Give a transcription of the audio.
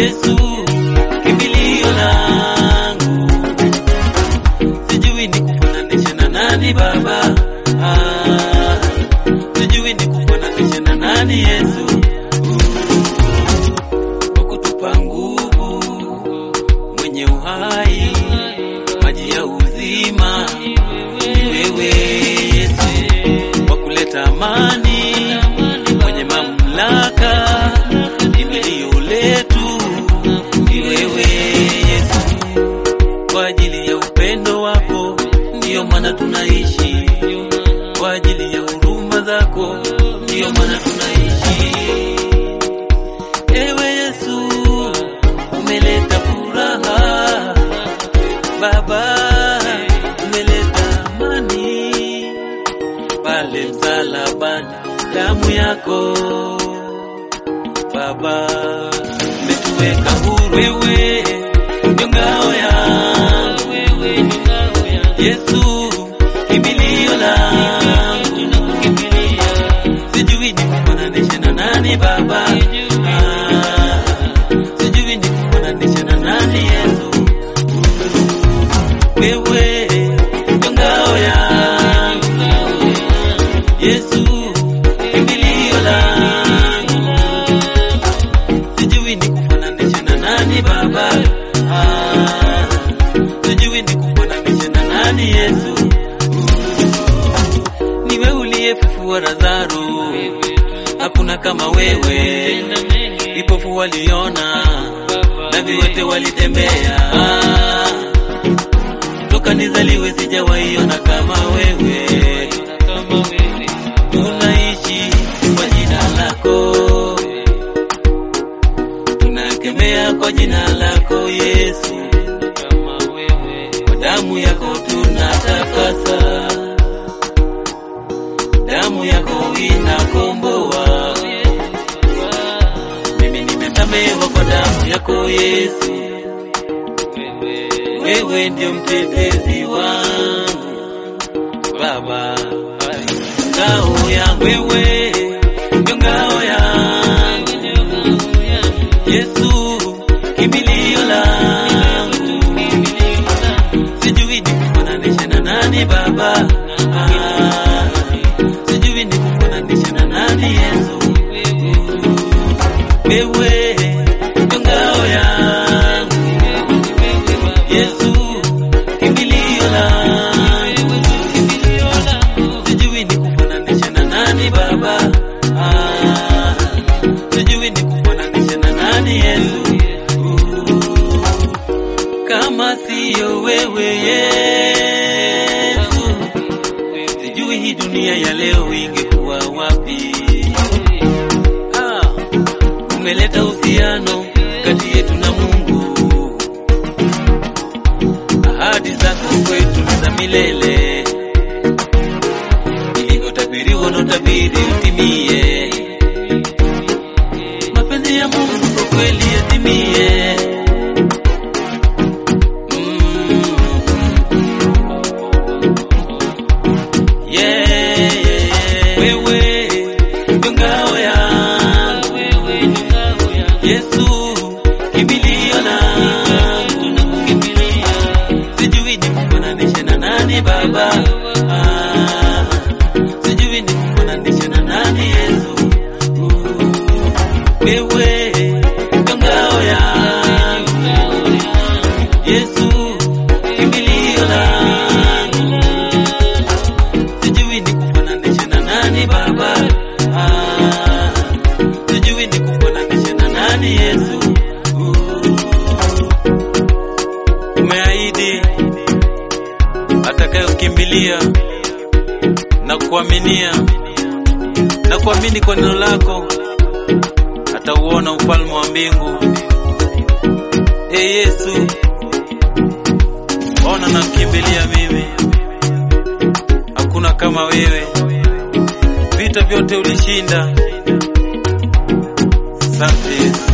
Yesu kimbilio langu, sijui nikufananishe na nani Baba, ah, sijui nikufananishe na nani Yesu, kwa kutupa nguvu mwenye uhai, maji ya uzima ni wewe Yesu, kwa kuleta amani, mwenye mamlaka, kimbilio letu ni wewe Yesu, kwa ajili ya upendo wako ndiyo maana tunaishi, kwa ajili ya huruma zako ndiyo maana tunaishi. Ewe Yesu, umeleta furaha Baba, umeleta amani pale msalabani, damu yako Baba umetuweka huru. Wewe ndio ngao yangu, Yesu kimbilio langu, sijui nikufananishe na nani Baba, Ah, sijui nikufananishe na nani Yesu, wewe ndio ngao yangu, Yesu kimbilio langu, sijui nikufananishe na nani Baba, Ah, sijui nikufananishe na nani Yesu, niwe uliyefufua Lazaro, hakuna kama wewe, vipofu waliona na viwete walitembea, toka nizaliwe sijawaiona kama wewe, tunaishi kwa jina lako, tunakemea kwa jina lako Yesu, kwa damu yako tunatakasa, damu yako inakomboa. Mimi nimesamehewa kwa damu yako Yesu, wewe ndio mtetezi wangu Baba, ngao yangu, wewe ndio ngao yangu Yesu, kimbilio langu, sijui nikufananishe na nani Baba, ah, sijui nikufananishe na nani Yesu, wewe ndio ngao yangu Yesu, kimbilio langu, sijui nikufananishe na nani Baba, ah, sijui nikufananishe na nani Yesu, kama siyo wewe Yesu, sijui hii dunia ya leo ingekuwa wapi. Ah, umeleta uhusiano kati yetu na Mungu, ahadi zako kwetu ni za milele, ilivyotabiriwa na utabiri utimie, mapenzi ya Mungu kwa kweli yatimie. Mm. Yeah, yeah, yeah. Wewe ndio ngao yangu, Yesu kimbilio langu, sijui nikufananishe na nani Baba, ah, sijui nikufananishe na nani Yesu, wewe ndio ngao yangu, Yesu kimbilio langu, sijui nikufananishe na nani Baba, ah, sijui nikufananishe na nani Yesu. Umeahidi atakayokimbilia na kuaminia na kuamini kwa neno lako atauona ufalme wa mbingu. E Yesu, ona nakimbilia mimi, hakuna kama wewe, vita vyote ulishinda. Asante Yesu.